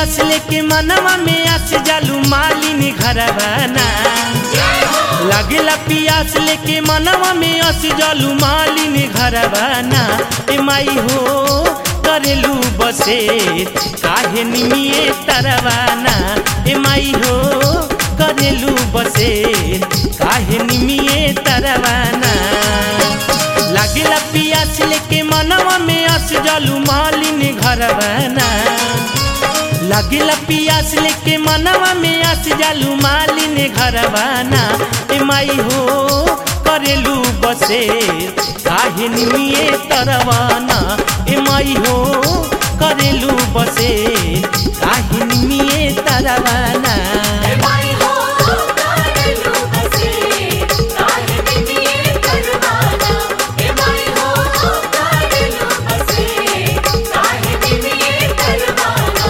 पियास लेके मनवा में आस जालू मालिनी घरवाना लागेला पियास लेके मनवा में आस जालू मालिनी घरवाना ए माई हो करेलू बसे काहे निमिए तरवाना ए माई हो करेलू बसे काहे निमिए तरवाना लागेला पियास लेके मनवा में आस जालू मालिनी घरवाना लागेला पियास लेके मनवा में आस जालू मालिनी घरवाना ए माई हो करेलू बसे काहे निमिए तरवाना ए माई हो करेलू बसे काहे निमिए तरवाना माई हो करेलू बसे काहे निमिए करवाना ए माई हो करेलू बसे काहे निमिए करवाना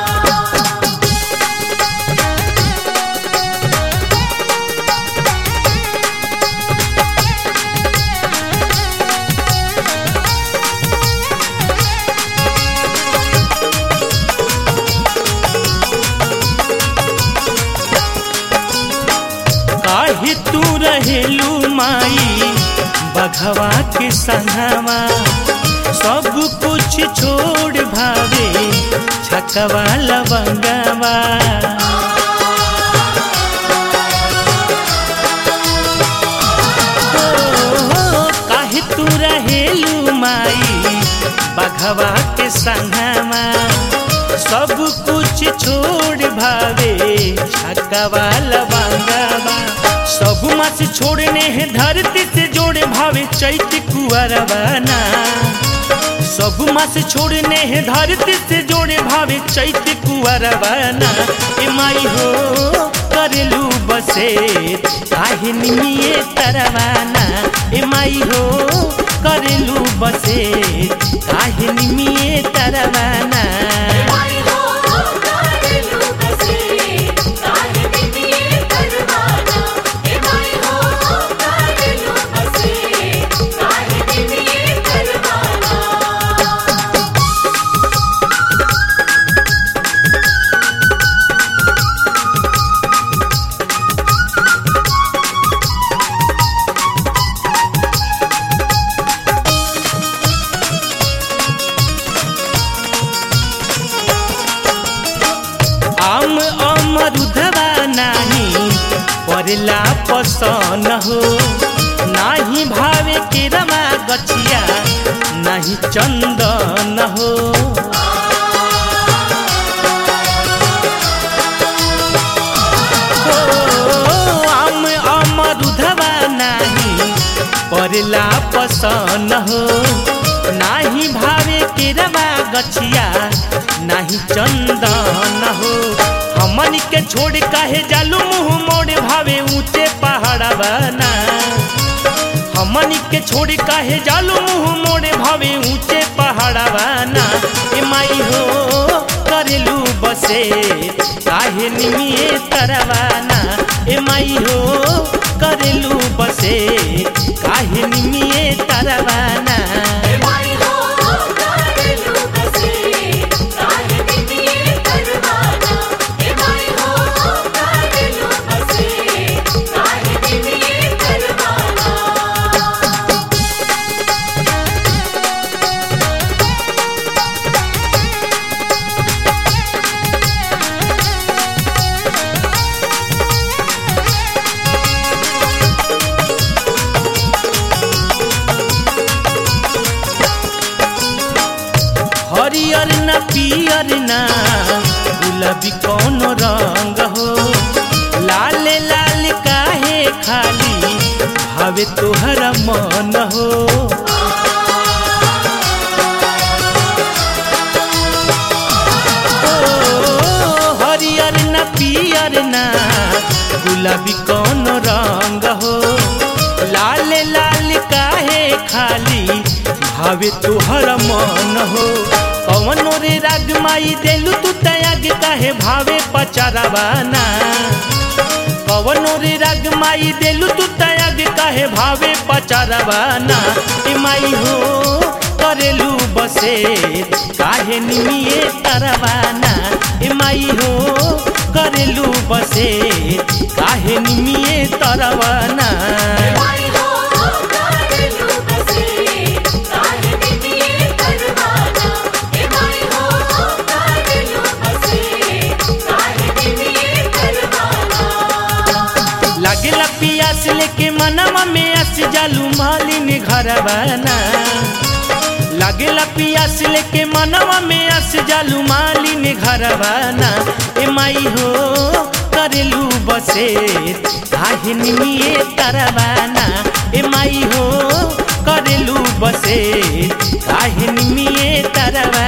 काहे तू रहेलू माई बघवा के संगवा सब कुछ छोड़ भावे छकवा लवंगवा ओ, काहे तू रहेलू माई बघवा के संगवा सब कुछ छोड़ भावे छकवा लवंगवा सब मास छोड़ने हैं धरती से जोड़े भावे चैत कुआरवाना सब मास छोड़ने हैं धरती से जोड़े भावे चैत कुआरवाना ए माई हो करेलू बसे काहे निमिए तरवाना ए माई हो करेलू बसे काहे निमिए तरवाना माई हो करेलू बसे काहे निमिए करवाना ए माई हो करेलू बसे काहे निमिए करवाना आम अमरुधवा नाही परला पसन हो नाही भावे के रमा गछिया नाही चंदन हो ओ, आम अमरुधवा नाही परला पसन हो नाही भावे के रमा गछिया नाही चंदन हो हमन के छोड़ काहे जालू मुंह मोड़ भावे ऊंचे पहाड़ बना हमन के छोड़ काहे जालू मुंह मोड़ भावे ऊंचे पहाड़ बना ए माई हो करेलू बसे काहे निमिए तरवाना ए माई हो करेलू बसे काहे निमिए तरवाना माई हो करेलू बसे काहे निमिए करवाना ए माई हो करेलू बसे काहे निमिए करवाना हरियर न पियर न गुलाबी कौन रंग हो लाल लाल काहे खाली भावे तोहरा मन हो ओ, हरियर न पियर न गुलाबी कौन रंग हो लाल लाल काहे खाली भावे तोहर मन हो कवनो रे राग माई देलू तू तयाग काहे भावे पचरवाना कवनो रे राग माई देलू तू तयाग काहे भावे पचरवाना ए माई हो करेलू बसे काहे निमिए तरवाना ए माई हो करेलू बसे काहे निमिए तरवाना माई हो कारेलू बसे काहे निमिए करवाना हे माई हो कारेलू बसे काहे निमिए करवाना लागेला पियास लेके मनवा में अस जालू मालिन घरवाना लागेला पियास लेके मनवा में अस जालू मालिन घरवाना ए माई हो करेलू बसे काहे निमिए तरवाना ए माई हो करेलू बसे काहे निमिए तरवाना